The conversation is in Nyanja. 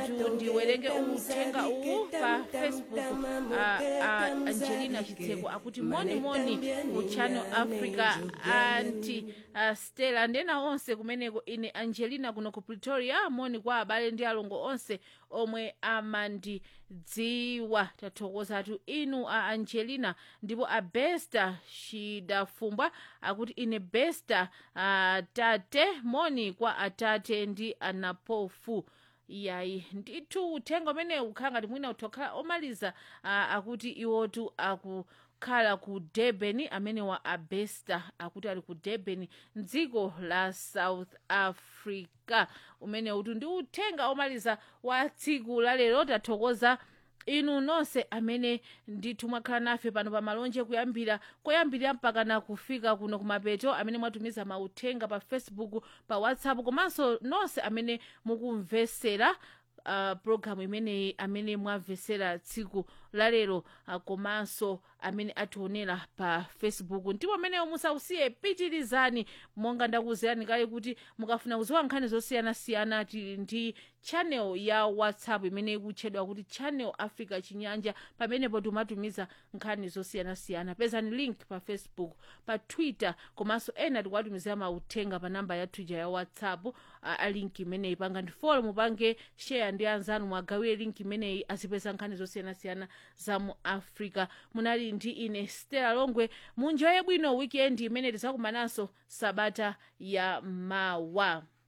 ndithu ndiwerenge uthenga uwu pa facebook a, a angelina chitseko akuti monimoni ku channel africa anti uh, stella ndena onse kumeneko ine angelina kuno ku pretoria moni kwa abale ndi alongo onse omwe amandidziwa tathokozatu inu a angelina ndipo a besta shidafumbwa akuti ine besta uh, tate moni kwa atate ndi anapofu yayi ndithu uthenga umene ukhala ngati mwina uthokhala omaliza uh, akuti iwotu akukhala ku durban amene wa abesta akuti ali ku durban mdziko la south africa umene utu ndi uthenga omaliza wa tsiku la lero tathokoza inu nonse amene ndithu mwakhala nafe pano pa malonje kuyambira koyambirira mpaka na kufika kuno kumapeto amene mwatumiza mauthenga pa facebook pa whatsapp komanso nonse amene mukumvesera uh, programu imeneyi amene mwamvesera tsiku lalero uh, komanso amene ationera pa facebook ndipo ameneyo musausiye pitirizani monga ndakuwuzirani kale kuti mukafuna kuziwa nkhani zosiyanasiyana tili ndi channel ya whatsapp imene ikutchedwa kuti channel africa chinyanja pamenepo timatumiza nkhani zosiyanasiyana pezani link pa facebook pa twitter komanso ena tikuwatumizira mauthenga pa namba ya twitter ya whatsapp uh, a link imeneyi panga ndi follow mupange share ndi anzanu mwagawire link imeneyi azipeza nkhani zosiyanasiyana za mu africa munali ndi ine stella longwe munjoye bwino weekend imene tizakumananso sabata ya mawa